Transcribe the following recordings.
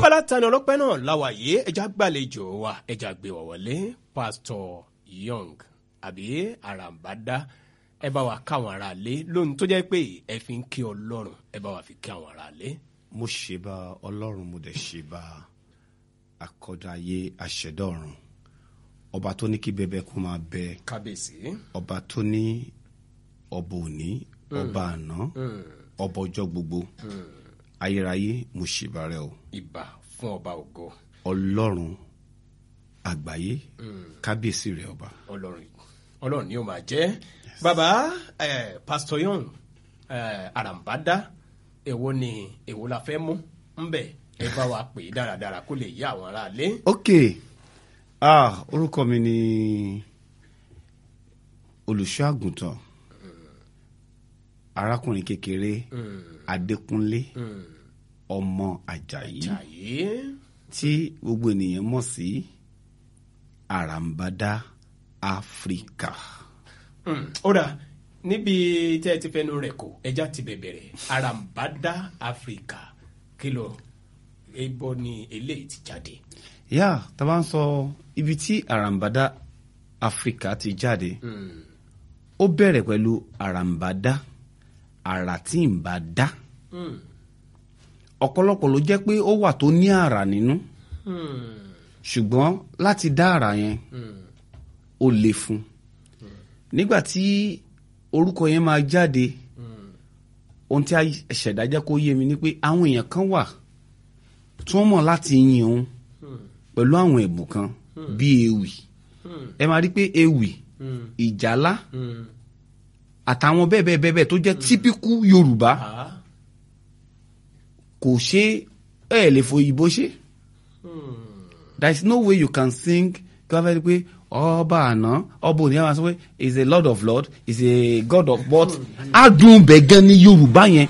lábala tani ọlọ́pẹ́ náà láwàyé ẹja gbàlejò wa ẹja gbé wọ̀ wọlé pásítọ̀ young àbí àràǹbádá ẹ bá wa káwọn ará lé lónìí tó jẹ́ pé ẹ fi ń kí ọlọ́run ẹ bá wa fi kí àwọn ará lé. mo ṣe bá ọlọ́run mo dẹ̀ ṣe bá akọ́dá ayé aṣẹ̀dá ọ̀run ọba tó ní kí bẹbẹ kó máa bẹ kábíyèsí. ọba tó ní ọba òní ọba àná ọba ọjọ́ gbogbo ayérayé mo ṣe bá rẹ o ìbà fún ọba ògo ọlọ́run àgbáyé kábíyèsí rẹ ọba. ọlọ́run ọlọ́run ni ó máa jẹ́ bàbá eh, pásítọ̀ young eh, àràǹbádá èwo ni èwo la fẹ́ mú ńbẹ ẹ bá wa pè é dáradára kó lè yá àwọn ará lé. ok ah orúkọ mi ni olùṣọ́ àgùntàn arákùnrin kékeré adékúnlé ọmọ àjàyí jàyé tí gbogbo ènìyàn mọ̀ sí àràǹbádá áfíríkà. Mm, ó dà níbi tẹ́ ẹ ti fẹnu rẹ̀ kó ẹja ti bẹ̀bẹ̀rẹ̀ àràǹbádá áfíríkà kìlọ̀ ebo ni eléyìí ti jáde. yá tá a bá ń sọ ibi tí àràǹbádá áfíríkà ti jáde ó bẹ̀rẹ̀ pẹ̀lú àràǹbádá àrà tí ń bá dá Mm, ọ̀pọ̀lọpọ̀ ló jẹ́ pé ó wà tó ní àrà nínú mm, ṣùgbọ́n láti dá àrà yẹn mm, ó le fún nígbà tí orúkọ yẹn máa jáde mm, ohun tí a ṣẹ̀dá jẹ́ kó yé mi ni pé àwọn èèyàn kan wà tí wọ́n mọ̀ láti yin òun mm, pẹ̀lú àwọn ẹ̀bùn kan bíi ewì mm, ẹ máa rí pé ewì mm, ìjálá mm. àtàwọn bẹ́ẹ̀ bẹ́ẹ̀ bẹ́ẹ̀ bẹ́ẹ̀ tó jẹ́ típíkù yorùbá Ah, kò ṣe ẹ̀ lè fòyìnbó ṣe mm, there is no way you can sing kí wọ́n fẹ́ rí pé ọba àná ọba òní àwọn sọ pé is a lord of lord is a god of but adùn bẹ̀ gan ni yorùbá yẹn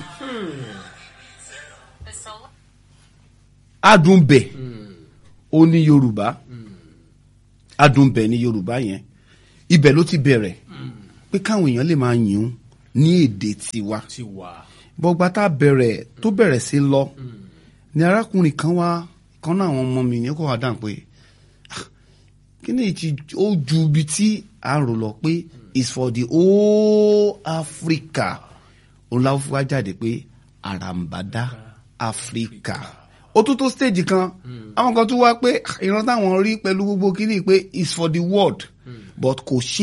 adùn bẹ̀ ó ní yorùbá adùn bẹ̀ ní yorùbá yẹn ibẹ̀ ló ti bẹ̀rẹ̀ pé káwọn èèyàn lè máa yìn ún ní èdè tiwa ti wà. bọ́gbà tá a bẹ̀rẹ̀ tó bẹ̀rẹ̀ sí lọ ni arákùnrin kan wá kan náà àwọn ọmọ mi ní kó wá dáhùn pé "Ah, kí ni ìtì ó ju ibi tí a rò lọ pé is for the whole Africa òun láwọn fún wa jáde pé àràǹbádá Africa ó tún tó stage kan àwọn kan tún wá pé "Ah, ìran táwọn rí pẹ̀lú gbogbo kíní pé is for the world but kò ṣe